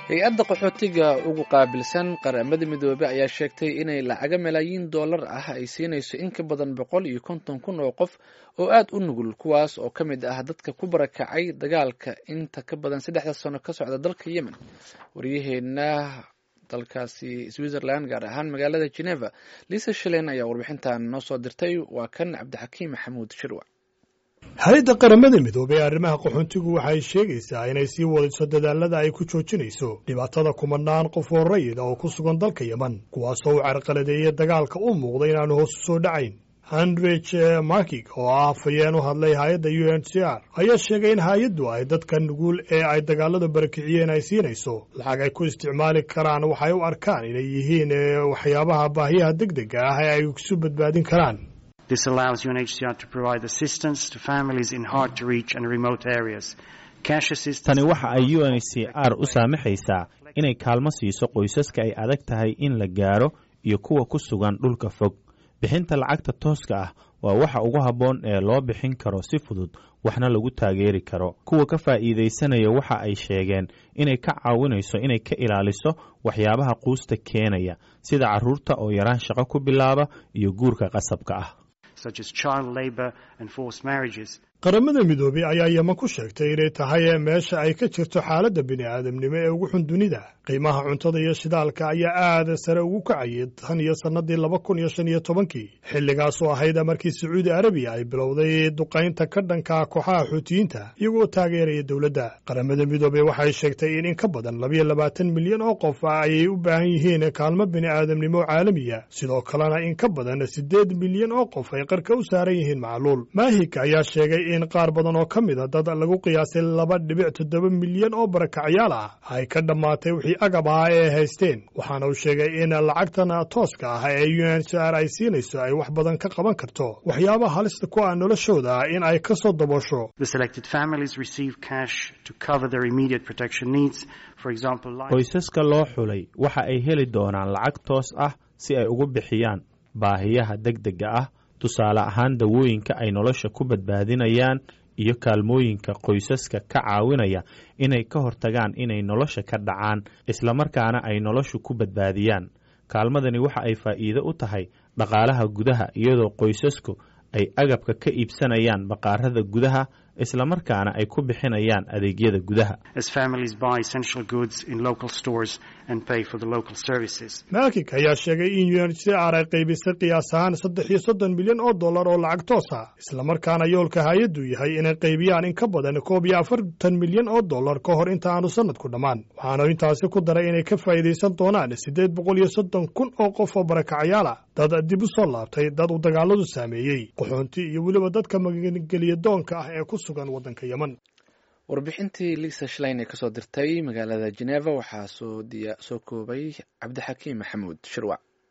hay-adda qaxootiga ugu qaabilsan qaramada midoobey ayaa sheegtay inay lacaga malaayiin dollar ah ay siinayso in ka badan boqol iyo konton kun oo qof oo aada u nugul kuwaas oo ka mid ah dadka ku barakacay dagaalka inta ka badan saddexda sano ka socda dalka yemen waryaheena dalkaasi switzerland gaar ahaan magaalada geneva lisa shalen ayaa warbixintan noo soo dirtay waa kan cabdixakiim maxamuud shirwac hay-adda qaramada midoobey ee arrimaha qaxoontigu waxay sheegaysaa inay sii wadayso dadaalada ay ku joojinayso dhibaatada kumanaan qof oo rayid oo ku sugan dalka yemen kuwaasoo u carqaladeeyay dagaalka u muuqda inaanu hoos u soo dhacayn handrich markig oo ah afhayeen u hadlay hay-adda u n c r ayaa sheegay in hay-addu ay dadka nugul ee ay dagaaladu barakiciyeen ay siinayso lacag ay ku isticmaali karaan waxay u arkaan inay yihiin waxyaabaha baahiyaha deg dega ah ee ay isu badbaadin karaan This allows UNHCR to provide assistance to families in hard to reach and remote areas. Cash assistance. Tani waxa ay UNHCR u saamaxaysaa inay kaalmo siiso qoysaska ay adag tahay in la gaaro iyo kuwa ku sugan dhulka fog. Bixinta lacagta tooska ah waa waxa ugu habboon ee loo bixin karo si fudud waxna lagu taageeri karo kuwa ka faa'iidaysanaya waxa ay sheegeen inay ka caawinayso inay ka ilaaliso waxyaabaha quusta keenaya sida carruurta oo yaraan shaqo ku bilaaba iyo guurka qasabka ah qaramada midoobey ayaa yeman ku sheegtay inay tahay meesha ay ka jirto xaaladda bini aadamnimo ee ugu xun dunida qiimaha cuntada iyo shidaalka ayaa aada sare ugu kacayay tan iyo sannadii laba kun iyo shan iyo tobankii xilligaasoo ahayd markii sacuudi arabiya ay bilowday duqaynta ka dhanka kooxaha xuutiyiinta iyagoo taageeraya dowladda qaramada midoobey waxay sheegtay in in ka badan labayo labaatan milyan oo qof ayay u baahan yihiin kaalmo bini aadamnimo caalamiya sidoo kalena in ka badan siddeed milyan oo qof ay qarka u saaran yihiin macluul maahika ayaa sheegay in qaar badan oo ka mid a dad lagu qiyaasay laba dhibic toddoba milyan oo barakacyaal ah ay ka dhammaatay wixii agab ahaa ee ay haysteen waxaana uu sheegay in lacagtan tooska ah ee u n c r ay siinayso ay wax badan ka qaban karto waxyaabaha halista ku ah noloshooda in ay ka soo daboosho qoysaska loo xulay waxa ay heli doonaan lacag toos ah si ay ugu bixiyaan baahiyaha deg dega ah tusaale ahaan dawooyinka ay nolosha ku badbaadinayaan iyo kaalmooyinka qoysaska ka caawinaya inay ka hortagaan inay nolosha ka dhacaan islamarkaana ay noloshu ku badbaadiyaan kaalmadani waxa ay faa'iido u tahay dhaqaalaha gudaha iyadoo qoysasku ay agabka ka iibsanayaan baqaarada gudaha islamarkaana ay ku bixinayaan adeegyada gudaha maakik ayaa sheegay in u n c r ay qaybisay qiyaas ahaan saddex iyo soddon milyan oo dollar oo lacag toos ah islamarkaana yoolka hay-addu yahay inay qaybiyaan in ka badan koob iyo afartan milyan oo dollar ka hor inta aanu sanadku dhammaan waxaana intaasi ku daray inay ka faa'iidaysan doonaan siddeed boqol iyo soddon kun oo qof oo barakacyaal ah dad dib u soo laabtay dad uu dagaaladu saameeyey qaxoonti iyo weliba dadka magangeliya doonka ah ee ku sugan waddanka yemen warbixintii lisa shlein ee kasoo dirtay magaalada geneva waxaa soo koobay cabdixakiim maxamuud shirwac